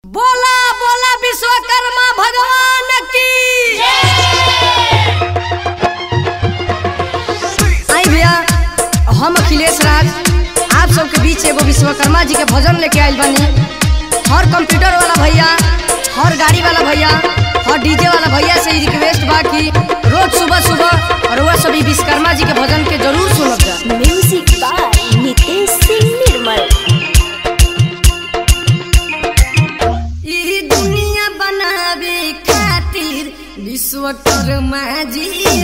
बोला बोला विश्वकर्मा भगवान की आई भैया हम अखिलेश राज आप सबके बीच एगो विश्वकर्मा जी के भजन लेके आइल बानी हर कंप्यूटर वाला भैया हर गाड़ी वाला भैया हर डीजे वाला भैया से ही रिक्वेस्ट बा कि रोज सुबह सुबह और वह सभी विश्वकर्मा जी के भजन के जरूर सुनब जा म्यूजिक बाय नितेश सिंह निर्मल ई दुनिया बनावे खातिर विश्वकर्मा जी